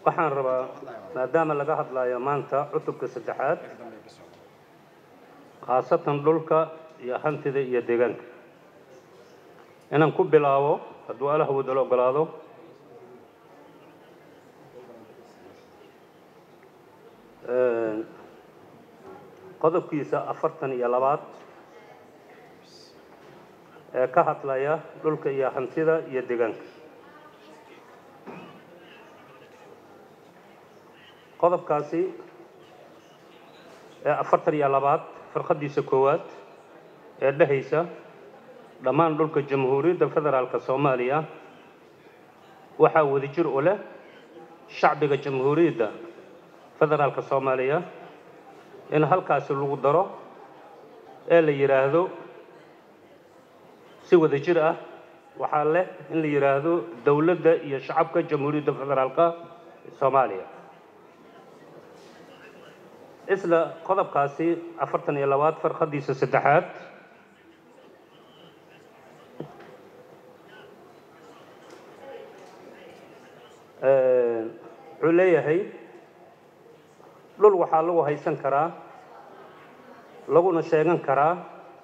waxaan rabaa maadaama laga hadlayo maanta cutubka saddexaad khaasatan dhulka iyo hantida iyo deegaanka inaan ku bilaabo hadduu allah wadalo ogolaado qodobkiisa afartan iyo labaad ee ka hadlaya dhulka iyo hantida iyo deegaanka qodobkaasi ee afartan iyo labaad firqadiisa koowaad ee dhehaysa dhammaan dhulka jamhuuriyadda federaalka soomaaliya waxaa wadajir u leh shacbiga jamhuuriyadda federaalka soomaaliya in halkaasi lagu daro ee la yidhaahdo si wadajir ah waxaa leh in la yidhaahdo dowladda iyo shacabka jamhuuriyadda federaalka soomaaliya isla qodobkaasi afartan iyo labaad farqadiisa saddexaad wuxuu leeyahay dhul waxaa lagu haysan karaa laguna sheegan karaa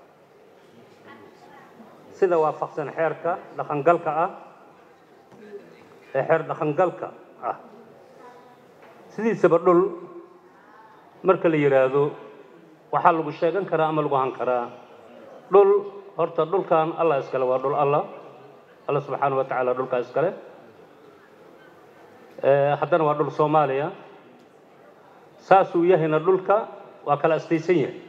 sida waafaqsan xeerka dhaqangalka ah ee xeer dhaqangalka ah sidiisaba dhul marka la yidhaahdo waxaa lagu sheegan karaa ama lagu han karaa dhul horta dhulkan allah iskale waa dhul allah alla subxaana wa tacaala dhulkaa iskale haddana waa dhul soomaaliya saasuu yahayna dhulka waa kala astaysan yahay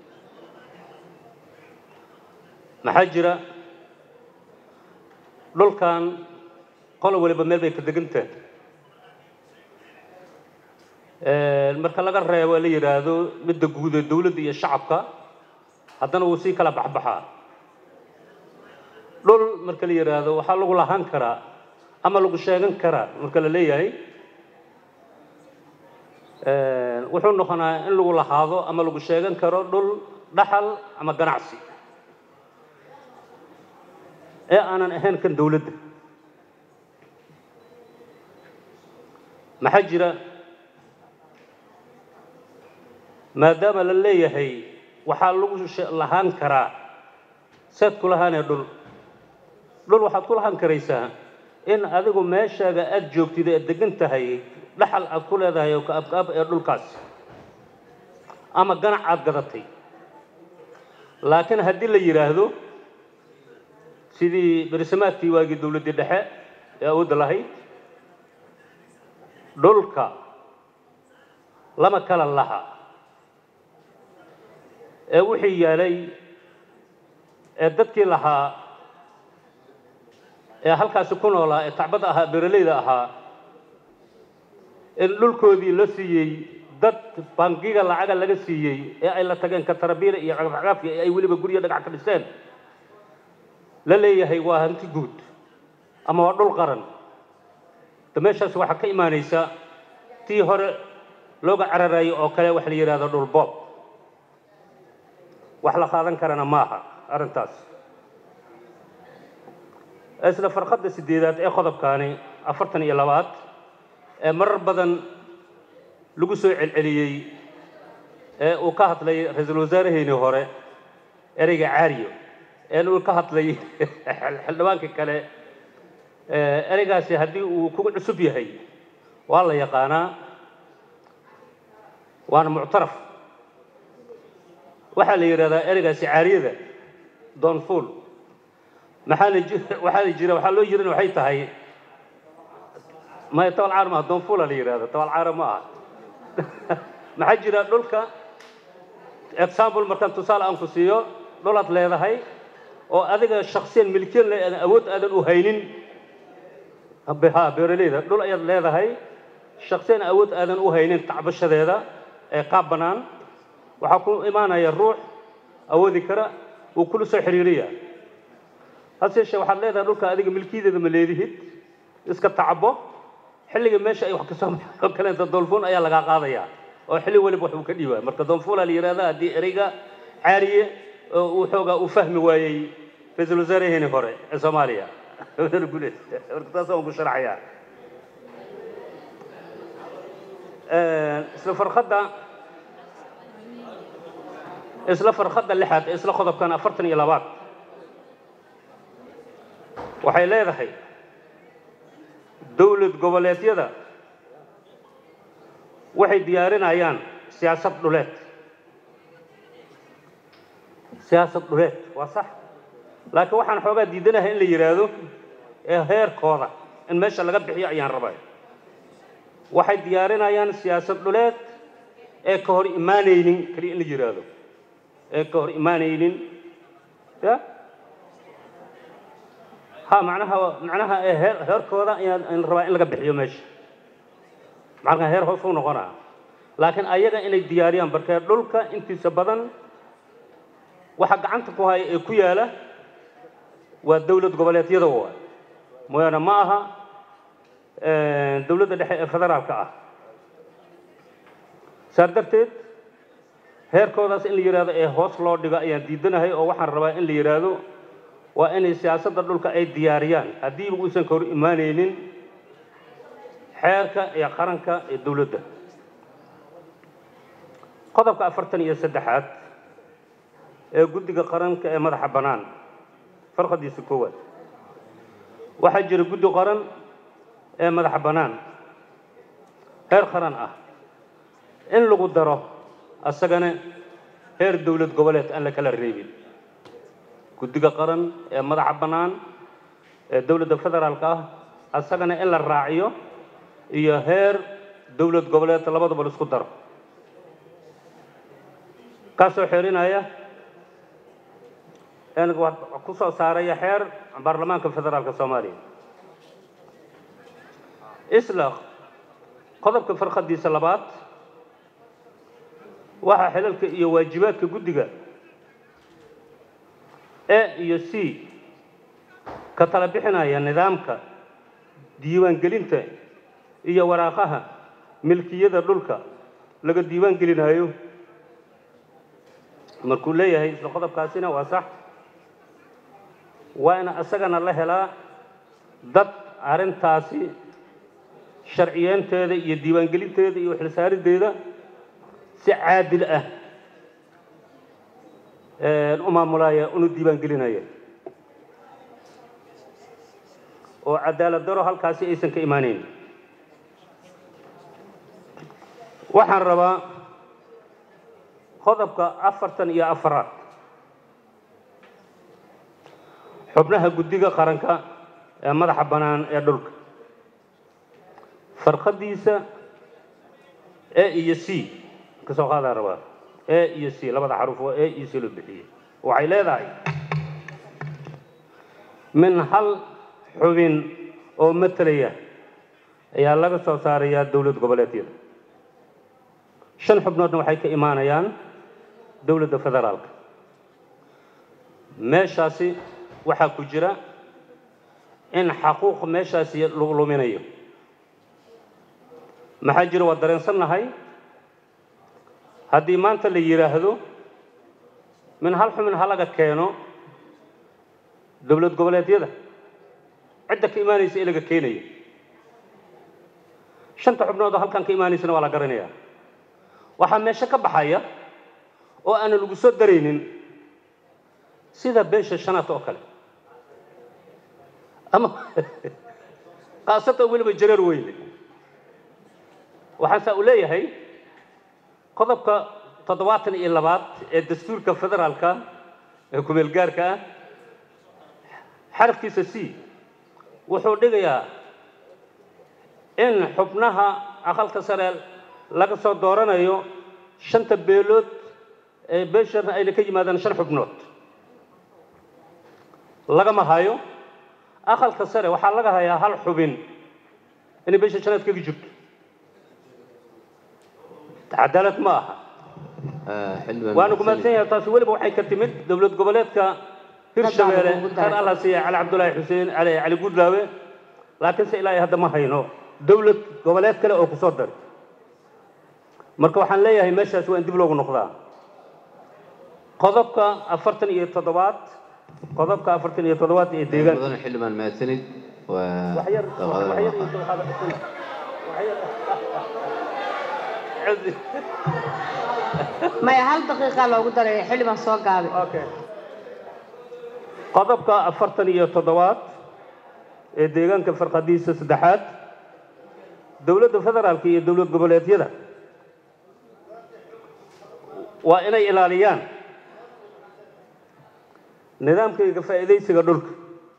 maxaa jira dhulkan qolo waliba meel bay ka degantahay marka laga reebo la yidhaahdo midda guud ee dowladda iyo shacabka haddana wuu sii kala baxbaxaa dhul marka la yidhaahdo waxaa lagu lahaan karaa ama lagu sheegan karaa marka la leeyahay wuxuu noqonaa in lagu lahaado ama lagu sheegan karo dhul dhaxal ama ganacsi ee aanan ahayn kan dowladda maxaa jira maadaama la leeyahay waxaa lagu lahaan karaa seed ku lahaanee dhul dhul waxaad ku lahaan karaysaa in adigu meeshaaga aada joogtid ee degan tahay dhaxal aad ku leedahay oo kaabkaab ee dhulkaas ama ganac aad gadatay laakiin haddii la yidhaahdo sidii berisamaadkii waagii dowladdii dhexe ee awoodda lahayd dhulka lama kala laha ee wixii yaalay ee dadkii lahaa ee halkaasi ku noolaa ee tacbadda ahaa beeraleyda ahaa in dhulkoodii la siiyey dad bangiga lacaga laga siiyey ee ay la tageen katarabiila iyo cagafcagaafki ee ay weliba guryo dhagax ka dhiseen la leeyahay waa hanti guud ama waa dhul qaran da meeshaas waxaa ka imaanaysa tii hore looga cararayo oo kale waxa la yidhahdo dhul boob wax la qaadan karana maaha arrintaas isla farqadda sideedaad ee qodobkaani afartan iyo labaad ee marar badan lagu soo celceliyey ee uu ka hadlay ra-iisul wasaaraheynii hore ereyga caariyo ee uu ka hadlay xildhibaankii kale ereygaasi haddii uu kugu cusub yahay waa la yaqaanaa waana muctaraf waxaa la yidhahdaa ereygaasi caariyada doonfuul maxaana waxaana jira waxaa loo yirin waxay tahay maya tabal caar maaha doonfuula la yidhahda tabal caara ma aha maxaa jira dhulka example markaan tusaale aan ku siiyo dhulaad leedahay oo adiga shaksiyan milkiyan le aadan awood aadan u haynin ha beeraleyda dhul ayaad leedahay shaksiyan awood aadan u haynin tacbashadeeda ee qaab bannaan waxaa ku imaanaya ruux awoodi kara wuu kula soo xiriiriya hase yeeshee waxaad leedahay dhulka adiga milkiyadeeda ma leedihid iska tacabo xilliga meesha ay wax kasoo baxo kaleenta doonfuun ayaa lagaa qaadaya oo xilli waliba wax uu ka dhiibaa marka doonfuula la yidhahda haddii ereyga caariye oo uu xoogaa uu fahmi waayey ra-iisul wasaaraheenii hore ee soomaaliya guleed marka taas waan ku sharaxayaa isla farkhadda isla farkhadda lixaad ee isla qodobkan afartan iyo labaad waxay leedahay dowlad goboleedyada waxay diyaarinayaan siyaasad dhuleed siyaasad dhuleed waa sax laakiin waxaan xoogaa diidanahay in la yidhaahdo ee heerkooda in meesha laga bixiyo ayaan rabay waxay diyaarinayaan siyaasad dhuleed ee ka hor imaanaynin keliya in la yidhaahdo ee ka hor imaanaynin ya ha macnaha macnaha ee heer heerkooda ayaan ayaan rabaa in laga bixiyo meesha macnaha heer hoos u noqonaa laakiin ayaga inay diyaariyaan barkee dhulka intiisa badan waxa gacanta ku haya ee ku yaala waa dowlad goboleedyada waay mooyaane ma aha dowladda dhexe ee federaalka ah saas darteed heerkoodaas in la yidhaahdo ee hoos loo dhigo ayaan diidanahay oo waxaan rabaa in la yidhaahdo waa inay siyaasadda dhulka ay diyaariyaan haddiiba uusan ka hor imaanaynin xeerka iyo qaranka ee dowladda qodobka afartan iyo saddexaad ee guddiga qaranka ee madaxa bannaan farqadiisa koowaad waxaa jira guddi qaran ee madaxa bannaan heer qaran ah in lagu daro asagana heer dowlad goboleed aan la kala reebin guddiga qaran ee madaxa bannaan ee dowladda federaalka ah asagana in la raaciyo iyo heer dowlad goboleed labadaba la isku daro kaasoo xerinaya ku soo saaraya xeer baarlamaanka federaalka soomaaliya isla qodobka farqadiisa labaad waxaa xilalka iyo waajibaadka guddiga e iyo c ka tala bixinaya nidaamka diiwaangelinta iyo waraaqaha milkiyada dhulka laga diiwaan gelinayo markuu leeyahay isla qodobkaasina waa sax waa in isagana la helaa dad arrintaasi sharciyeynteeda iyo diiwaangelinteeda iyo xilsaariddeeda si caadil ah u maamulaya una diiwaangelinaya oo cadaalad daro halkaasi aysan ka imaanayn waxaan rabaa qodobka afartan iyo afaraad xubnaha guddiga qaranka ee madaxa bannaan ee dhulka farqadiisa e iyo c ka soo qaadaan rabaa e iyo c labada xaruf oo e iyo c loo bixiyey waxay leedahay min hal xubin oo matalaya ayaa laga soo saarayaa dowlad goboleedyada shan xubnoodna waxay ka imaanayaan dowladda federaalka meeshaasi waxaa ku jira in xaquuq meeshaasi lagu luminayo maxaa jira waa dareensannahay haddii maanta la yidhaahdo min hal xumin halaga keeno dowlad goboleedyada cidda ka imaanaysa ee laga keenayo shanta xubnood oo halkan ka imaanaysana waa la garanayaa waxaa meesho ka baxaya oo aanan lagu soo daraynin sida beesha shanaad oo kale ama khaasatan weliba jareer weyne waxaan saa u leeyahay qodobka toddobaatan iyo labaad ee dastuurka federaalka ee kumeel gaarka ah xarafkiisa c wuxuu dhigayaa in xubnaha aqalka sare laga soo dooranayo shanta beelood ee beesharna ayna ka yimaadaan shan xubnood lagama hayo aqalka sare waxaa laga hayaa hal xubin inay beesha shanaad kaga jirto cadaalad ma aha waana kumaadsan yahay taasi weliba waxay ka timid dowlad goboleedka hirshabeelle reer allah siiya cali cabdulaahi xuseen cali cali gudlaawe laakiinse ilaa hadda ma hayno dowlad goboleed kale oo kusoo daray marka waxaan leeyahay meeshaas waa in dib loogu noqdaa qodobka afartan iyo toddobaad qodobka afartan iyo toddobaad ee deegaan mudan xildhibaan mahadsanid waa waxyar daqiiqada waxyar labaad. iyo waxyar celi maya hal daqiiqa loogu daray xildhibaan soo gaabay okay qodobka afartan iyo toddobaad ee deegaanka farqadiisa saddexaad dowladda federaalka iyo dowlad goboleedyada waa inay ilaaliyaan nidaamkayga faa'iidaysiga dhulka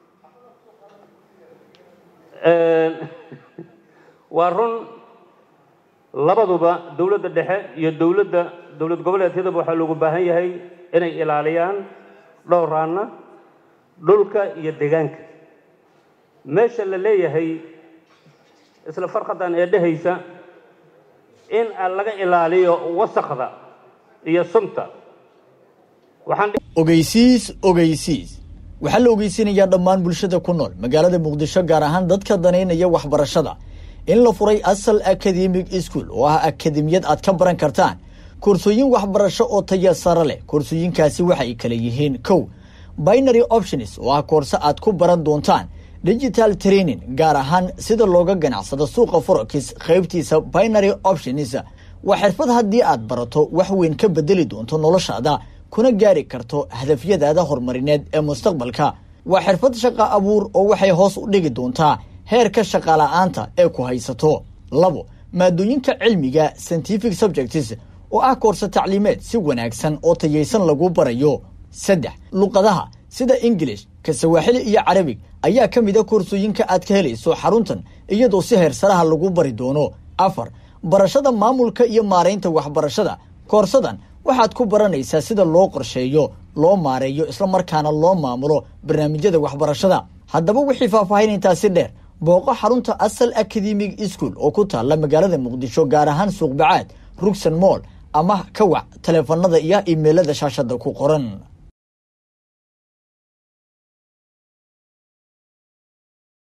waa run labaduba dowladda dhexe iyo dowladda dowlad goboleedyadaba waxaa loogu baahan yahay inay ilaaliyaan dhowraana dhulka iyo deegaanka meesha la leeyahay isla farqadan ee dhehaysa in laga ilaaliyo wasakda iyo sunta waxaan ogeysiis ogeysiis waxaa la ogeysinayaa dhammaan bulshada ku nool magaalada muqdisho gaar ahaan dadka danaynaya waxbarashada in la furay asal academic school oo ah akademiyad aad ka baran kartaan koorsooyin waxbarasho oo taya sare leh koorsooyinkaasi waxay kala yihiin kow binary options oo ah koorse aad ku baran doontaan digital training gaar ahaan sida looga ganacsado suuqa forex qaybtiisa binary options waa xirfad haddii aad barato wax weyn ka bedeli doonto noloshaada kuna gaari karto hadafyadaada horumarineed ee mustaqbalka waa xirfad shaqa abuur oo waxay hoos u dhigi doontaa heerka shaqala-aanta ee ku haysato labo maadooyinka cilmiga scientific subjects oo ah koorse tacliimeed si wanaagsan oo tayaysan lagu barayo saddex luqadaha sida ingilish ka sawaaxili iyo carabig ayaa ka mid a koorsooyinka aad ka helayso xaruntan iyadoo si heersaraha lagu bari doono afar barashada maamulka iyo maaraynta waxbarashada koorsadan waxaad ku baranaysaa sida loo qorsheeyo loo maareeyo islamarkaana loo maamulo barnaamijyada waxbarashada haddaba wixii faahfaahin intaasi dheer booqo xarunta asal academic school oo ku taalla magaalada muqdisho gaar ahaan suuqbacaad rugsan moll ama ka wac taleefanada iyo imeilada shaashada ku qoran